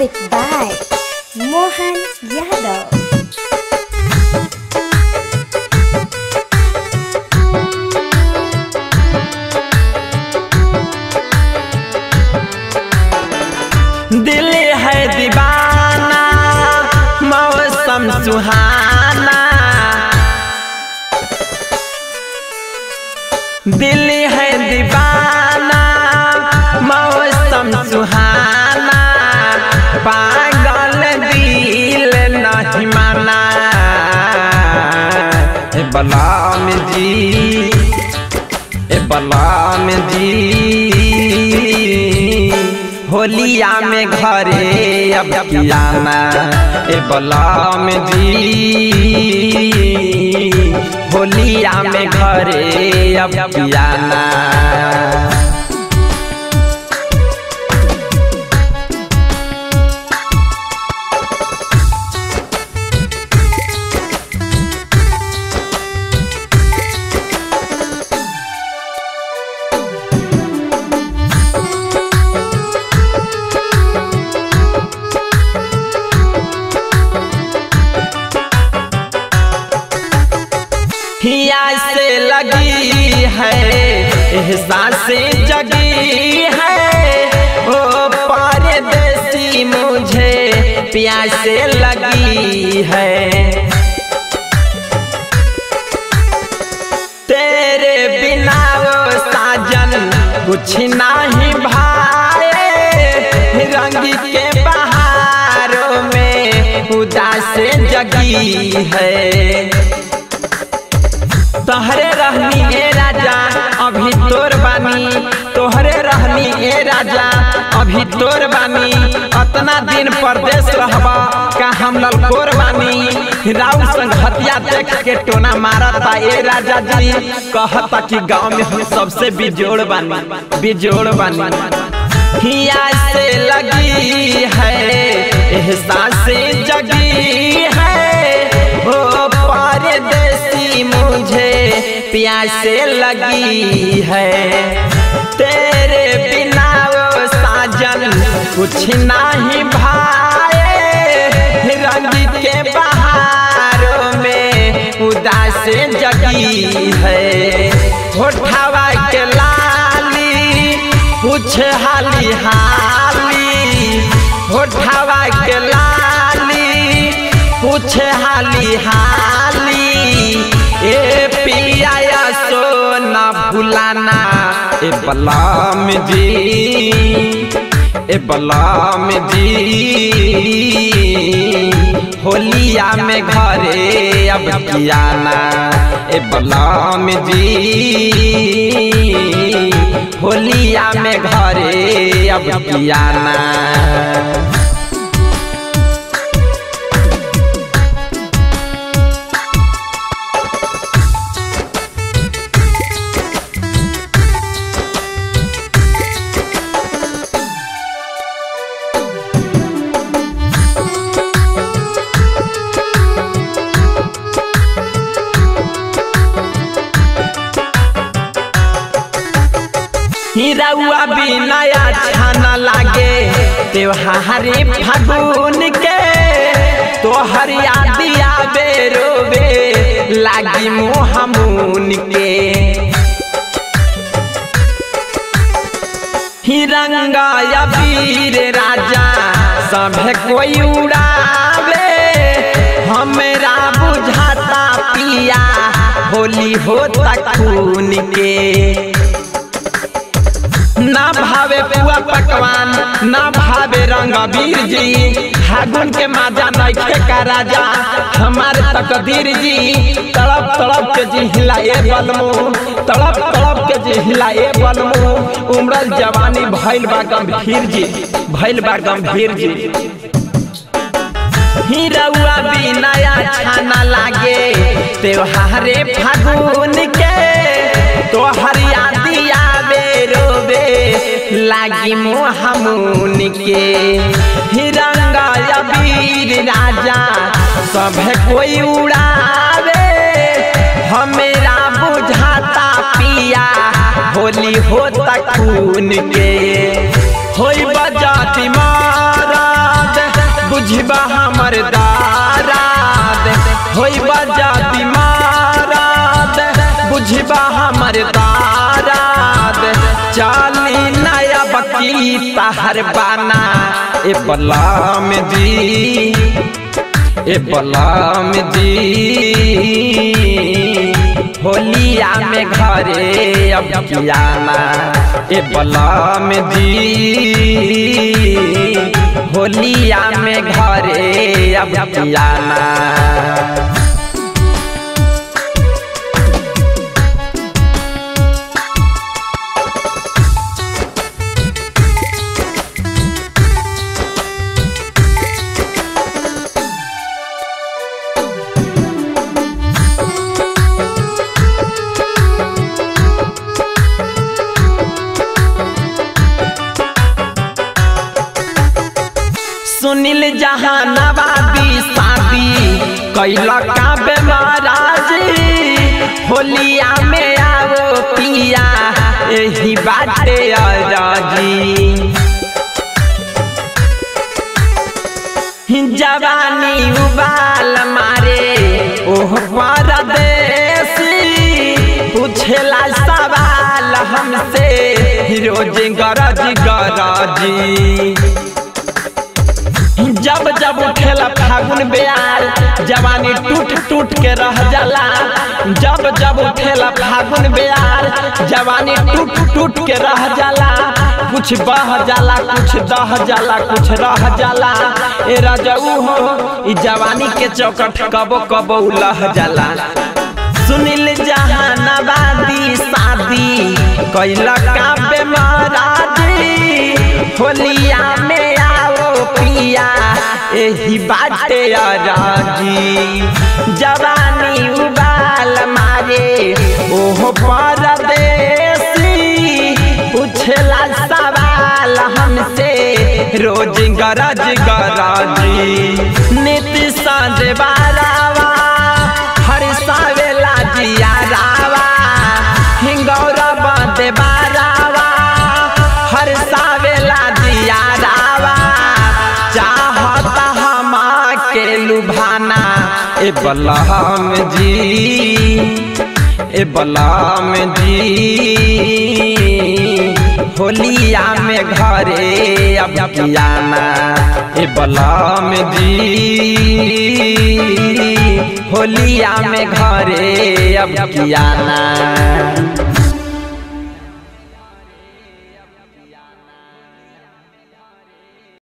Music by Mohan Yadav. दिल है दीवाना मौसम सुहाना दिल है दीवाना मौसम सुहाना पागल दिल नहीं माना ए बलाम जी ए बलाम जी होलिया में घरे अब कियाना ए बलाम जी होलिया में घरे अब कियाना हिया से लगी है एहसास जगी है ओ परदेसी मुझे प्यासे लगी है तेरे बिना वो साजन कुछ नहीं भाए रंग के बहारों में उदास जगी है तोहरे रहनी ए राजा अभी तोर बानी तोहरे रहनी ए राजा अभी तोर बानी अतना दिन परदेश रहबा का हम ललकोर बानी राउ संग हतिया देख के टोना मारता ए राजा जी कहता कि गांव में हम सबसे बिजोड़ बानी बिजोड़ बानी हिया से लगी है एहसास जगी है ओ परदेसी मुझे प्यासे लगी है तेरे बिना वो साजन कुछ नहीं भाए रंग के बहारों में उदास जगी है होठवा के लाली कुछ हाली हाली होठवा के लाली कुछ हाली हाली ए पिया सोना भुलाना ए बलाम जी ए बलाम जी होलिया में घरे अब कियाना ए बलाम जी होलिया में घरे अब कियाना हिरौआ भी नया छाना लागे त्योहारी फागुन के तोहर यादिया बेरोबे लागी मोहमुन के हिरंगा या वीर राजा सभे कोई उड़ावे हमरा बुझाता पिया होली होता खून के ना भावे पुआ पकवान ना भावे रंग वीर जी फागुन के माजा नैखे का राजा हमारे तकदीर जी तड़प तड़प के जी हिलाए बलमू तड़प तड़प के जी हिलाए बलमू उमरल जवानी भइल बा गंभीर जी भइल बा गंभीर जी हिरौआ भी नया छाना लागे त्योहारे फागुन के तोहर यादी आवे रोबे लागी मोहमुन के हिरंगा वीर राजा सब कोई उड़ावे हमेरा बुझाता पिया होली होता खून के होई बजाती मारा बुझबा हमर दाराद होइबा जाति माराद बुझबा हमर दाराद चाली नया बकी तहर बाना ए बलाम दी ए बलाम दी होलिया में घरे अब कियाना ए बलाम दी होलिया में घरे अब कियाना सुनील जहानाबादी शादी कैला का बेमाराजी होलिया में आओ पिया यही बाटे अराजी जवानी उबाल मारे ओह परदेसी पूछेला सवाल हमसे रोज गरज गरजी जब जब उठेला फागुन बेयार जवानी टूट टूट के रह जाला जब जब उठेला फागुन बेयार जवानी टूट टूट के रह जाला कुछ बह जाला कुछ दह जाला कुछ रह जाला ए रजऊ हो ई जवानी के चौकट कबो कबो लह जाला सुनील जहानाबादी शादी कैला का बेमाराजी होलिया में आओ पिया एही बाटे राजी जवानी उबाल मारे ओहो परदेसी पूछला सवाल हमसे रोज गरज गरजी नीति सांझ बारावा हर सावेला जिया रावा हिंगौरा बांधे बारावा हर सावेला जिया रावा चाहता हम के लुभाना ए बलहम जी ए बलहम जी होलिया में घरे अब कियाना ए बलहम जी होलिया में घरे अब कियाना